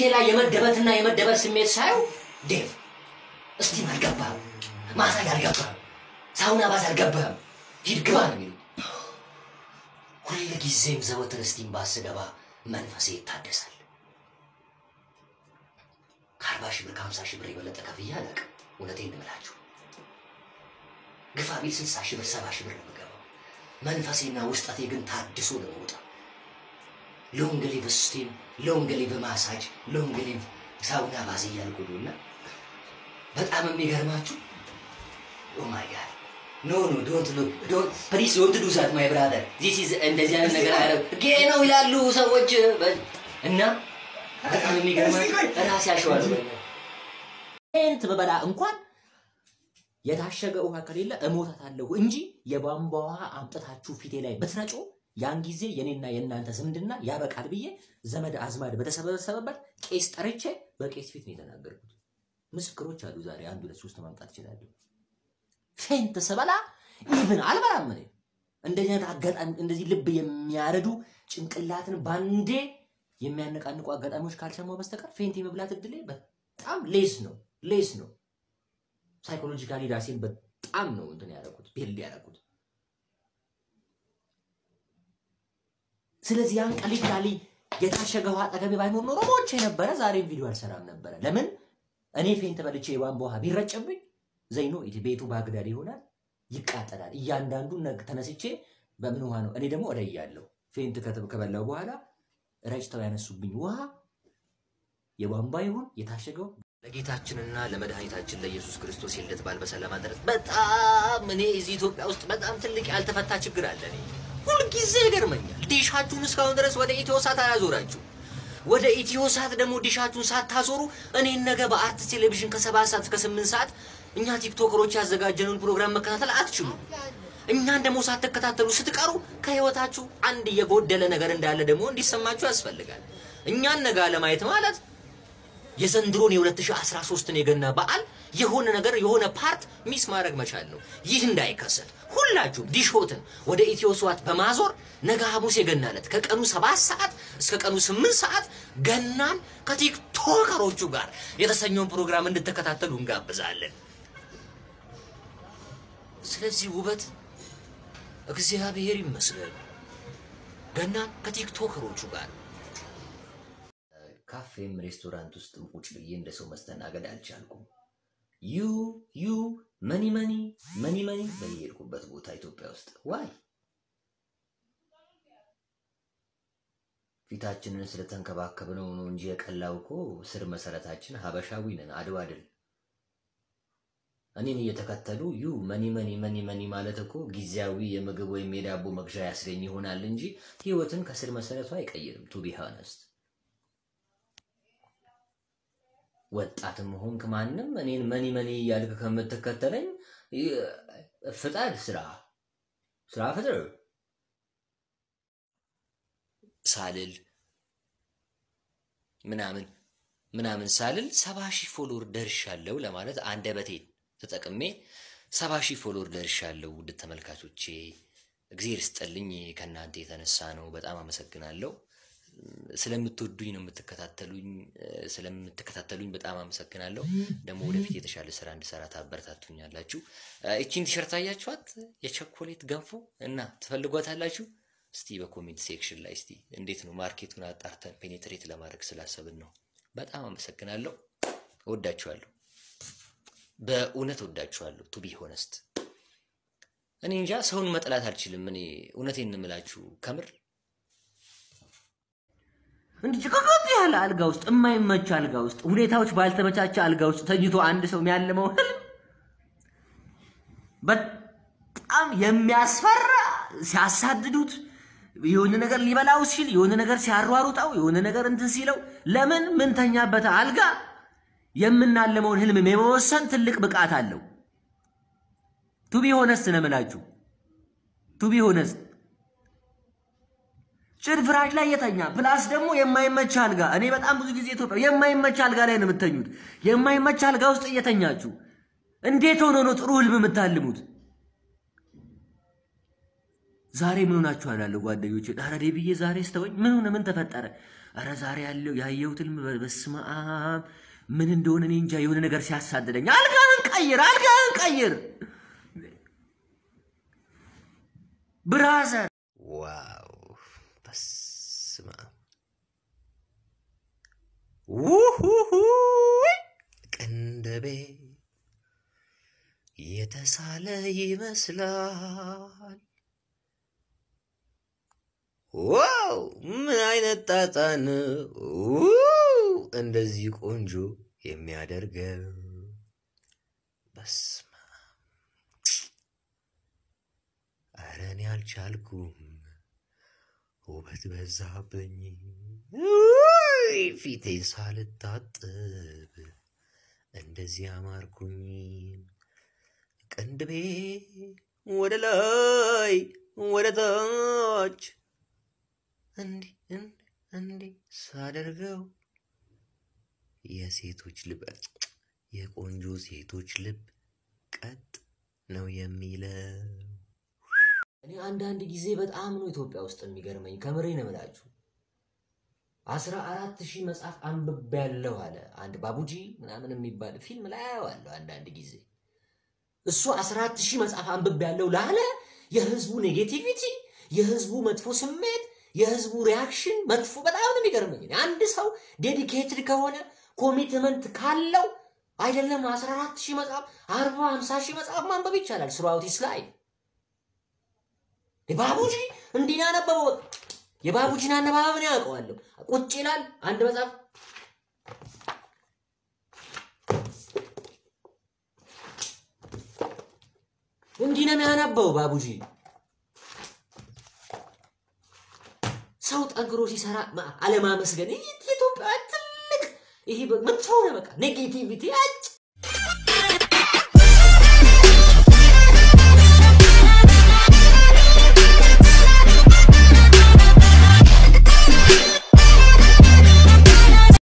ላይ የመደበትና የመደበር ስሜት ሳየው ዴቭ እስቲም አልገባህም፣ ማሳጅ አልገባህም፣ ሳውና ባዝ አልገባህም፣ ሂድ ግባ ነው የሚሉኝ። ሁል ጊዜም ዘወትር እስቲም ባስ ስገባ መንፈሴ ይታደሳል። ከአርባ ሺህ ብር ከሀምሳ ሺህ ብር የበለጠ ከፍዬ አላውቅም። እውነቴን እንምላችሁ ግፋ ቢል ስልሳ ሺህ ብር ሰባ ሺህ ብር ነው የምገባው። መንፈሴና ውስጠቴ ግን ታድሶ ነው የምወጣው። ሎንግ ሊቭ ስቲም፣ ሎንግ ሊቭ ማሳጅ፣ ሎንግ ሊቭ ሳውና ባዝ እያልኩ ነው እና በጣም የሚገርማችሁ ኦ ማይ ጋድ ኖ ኖ ዶንት ሉ ዶንት ፕሊዝ ዶንት ዱ ዛት ማይ ብራዘር ዚስ ኢዝ እንደዚህ አይነት ነገር አያረግ ጌ ነው ይላሉ ሰዎች በ- እና በጣም የሚገርማችሁ ራሴ ያሸዋለሁ ፔንት በበላ እንኳን የታሸገ ውሃ ከሌለ እሞታታለሁ እንጂ የቧንቧ ውሃ አምጥታችሁ ፊቴ ላይ ብትረጩ ያን ጊዜ የኔና የእናንተ ዝምድና ያበቃል ብዬ ዘመድ አዝማድ በተሰበሰበበት ቄስ ጠርቼ በቄስ ፊት ነው የተናገርኩት። ምስክሮች አሉ። ዛሬ አንድ ሁለት ሶስት ማምጣት ይችላሉ። ፌንት ስበላ ኢቭን አልበላም እኔ እንደዚህ አይነት አጋጣሚ እንደዚህ ልብ የሚያረዱ ጭንቅላትን ባንዴ የሚያነቃንቁ አጋጣሚዎች ካልሰማው በስተቀር ፌንት የመብላት እድሌ በጣም ሌስ ነው ሌስ ነው። ሳይኮሎጂካሊ ራሴን በጣም ነው እንትን ያደረኩት ቢልድ ያደረኩት። ስለዚህ ያን ቀሊላሊ የታሸገ ውሃ አጠገቤ ባይኖር ኖሮ ሞቼ ነበረ። ዛሬም ቪዲዮ አልሰራም ነበረ። ለምን እኔ ፌንት በልቼ የቧንቧ ውሃ ቢረጭብኝ ዘይኖ ቤቱ ባግዳድ ይሆናል፣ ይቃጠላል። እያንዳንዱ ነግ- ተነስቼ በምን ውሃ ነው እኔ ደግሞ እለያለሁ። ፌንት ከተ- ከበላው በኋላ ረጭተው ያነሱብኝ ውሃ የቧንቧ ይሁን የታሸገው ለጌታችንና ለመድኃኒታችን ለኢየሱስ ክርስቶስ የልደት በዓል በሰላም አደረሰን። በጣም እኔ እዚህ ኢትዮጵያ ውስጥ በጣም ትልቅ ያልተፈታ ችግር አለ። እኔ ሁልጊዜ ይገርመኛል። ዲሻችሁን እስካሁን ድረስ ወደ ኢትዮ ሳት አላዞራችሁ። ወደ ኢትዮ ሳት ደግሞ ዲሻችሁን ሳታዞሩ እኔን ነገ በአርትስ ቴሌቪዥን ከሰባት ሰዓት እስከ ስምንት ሰዓት እኛ ቲክቶከሮች ያዘጋጀነውን ፕሮግራም መከታተል አትችሉም። እኛን ደግሞ ሳትከታተሉ ስትቀሩ ከህይወታችሁ አንድ የጎደለ ነገር እንዳለ ደግሞ እንዲሰማችሁ ያስፈልጋል። እኛን ነገ ለማየት ማለት የዘንድሮን የ2013ን የገና በዓል የሆነ ነገር የሆነ ፓርት ሚስ ማድረግ መቻል ነው። ይህ እንዳይከሰት ሁላችሁም ዲሾትን ወደ ኢትዮ ስዋት በማዞር ነገ ሐሙስ የገና ዕለት ከቀኑ ሰባት ሰዓት እስከ ቀኑ ስምንት ሰዓት ገናን ከቲክቶከሮቹ ጋር የተሰኘውን ፕሮግራም እንድትከታተሉ እንጋብዛለን። ስለዚህ ውበት እግዚአብሔር ይመስገን ገናን ከቲክቶከሮቹ ጋር ካፌም ሬስቶራንት ውስጥም ቁጭ ብዬ እንደ ሰው መስተናገድ አልቻልኩም። ዩ ዩ መኒ መኒ መኒ መኒ በየሄድኩበት ቦታ ኢትዮጵያ ውስጥ ዋይ ፊታችንን ስለተንከባከብነው ነው እንጂ የቀላው እኮ ስር መሰረታችን ሀበሻዊ ነን። አድዋ ድል እኔን እየተከተሉ ዩ መኒ መኒ መኒ መኒ ማለት እኮ ጊዜያዊ የምግብ ወይም የዳቦ መግዣ ያስገኝ ይሆናል እንጂ ህይወትን ከስር መሰረቱ አይቀይርም። ቱ ቢ ሆነስት ወጣትም ሆንክ ማንም እኔን መኒ መኒ እያልክ ከምትከተለኝ ይ- ፍጠር፣ ስራ ስራ ፍጥር ሳልል ምናምን ምናምን ሳልል ሰባ ሺህ ፎሎወር ደርሻለሁ ለማለት አንደበቴን ተጠቅሜ ሰባ ሺህ ፎሎወር ደርሻለሁ። ውድ ተመልካቾቼ እግዜር ስጠልኝ ከእናንተ የተነሳ ነው። በጣም አመሰግናለሁ። ስለምትወዱኝ ነው የምትከታተሉኝ። ስለምትከታተሉኝ በጣም አመሰግናለሁ። ደግሞ ወደፊት የተሻለ ስራ እንድሰራ ታበረታቱኛላችሁ። እቺን ቲሸርት አያችኋት? የቸኮሌት ገንፎ እና ትፈልጓታላችሁ? እስቲ በኮሜንት ሴክሽን ላይ እስቲ እንዴት ነው ማርኬቱን አጣርተን ፔኔትሬት ለማድረግ ስላሰብን ነው። በጣም አመሰግናለሁ። እወዳችኋለሁ። በእውነት እወዳችኋለሁ። ቱ ቢ ሆነስት እኔ እንጃ ሰውን መጥላት አልችልም። እኔ እውነቴን እንምላችሁ ከምር እንዲህ ጭቅቅት ያለ አልጋ ውስጥ የማይመች አልጋ ውስጥ ሁኔታዎች ባልተመቻቸ አልጋ ውስጥ ተኝቶ አንድ ሰው የሚያልመው ህልም በጣም የሚያስፈራ ሲያሳድዱት የሆነ ነገር ሊበላው ሲል የሆነ ነገር ሲያሯሩጠው የሆነ ነገር እንትን ሲለው ለምን ምንተኛበት አልጋ የምናለመውን ህልም የመወሰን ትልቅ ብቃት አለው። ቱቢ ሆነስት ነው የምላችሁ። ቱቢ ሆነስት ጭድ ፍራሽ ላይ የተኛ ፕላስ ደግሞ የማይመች አልጋ። እኔ በጣም ብዙ ጊዜ ኢትዮጵያ የማይመች አልጋ ላይ ነው የምተኙት። የማይመች አልጋ ውስጥ እየተኛችሁ እንዴት ሆኖ ነው ጥሩ ህልም የምታልሙት? ዛሬ ምን ሆናችሁ አላለሁ ጓደኞቼ። ኧረ ዴብዬ ዛሬ ስተወኝ ምን ሆነ? ምን ተፈጠረ? ኧረ ዛሬ ያለው ያየሁት ህልም በስመ አብ ምን እንደሆነ እኔ እንጃ። የሆነ ነገር ሲያሳድደኝ፣ አልጋህን ቀይር፣ አልጋህን ቀይር ብራዘር። ዋው በስመ አብ ውሁሁ ቅንድቤ የተሳለ ይመስላል። ዋው ምን አይነት ጣጣ ነው ው! እንደዚህ ቆንጆ የሚያደርገው በስመ አብ። ኧረ እኔ አልቻልኩም፣ ውበት በዛብኝ። ውይ! ፊቴን ሳልታጥብ እንደዚህ አማርኩኝ። ቅንድቤ ወደ ላይ ወደ ታች እንዲህ እንዲህ እንዲህ ሳደርገው የሴቶች ልብ የቆንጆ ሴቶች ልብ ቀጥ ነው የሚለው። እኔ አንዳንድ ጊዜ በጣም ነው ኢትዮጵያ ውስጥ የሚገርመኝ። ከምሬ ነው የምላችሁ። አስራ አራት ሺህ መጽሐፍ አንብቤያለሁ አለ አንድ ባቡጂ ምናምን የሚባል ፊልም ላይ አየዋለሁ አንዳንድ ጊዜ። እሱ አስራ አራት ሺህ መጽሐፍ አንብቤያለሁ ላለ የህዝቡ ኔጌቲቪቲ፣ የህዝቡ መጥፎ ስሜት፣ የህዝቡ ሪያክሽን መጥፎ በጣም ነው የሚገርመኝ። እኔ አንድ ሰው ዴዲኬትድ ከሆነ ኮሚትመንት ካለው አይደለም አስራ አራት ሺህ መጽሐፍ አርባ ሃምሳ ሺህ መጽሐፍ ማንበብ ይቻላል ስሩአውት ሂዝ ላይፍ። ባቡጂ እንዲህ ነው ያነበበው። የባቡጂን አነባበብ ነው ያውቀዋለሁ። ቁጭ ይላል አንድ መጽሐፍ እንዲህ ነው የሚያነበው ባቡጂ። ሰው ጠንክሮ ሲሰራ ማ- አለማመስገን ይህ የኢትዮጵያ ትልቅ ይሄ በ- መጥፎ ነው። በቃ ኔጌቲቪቲ አጭ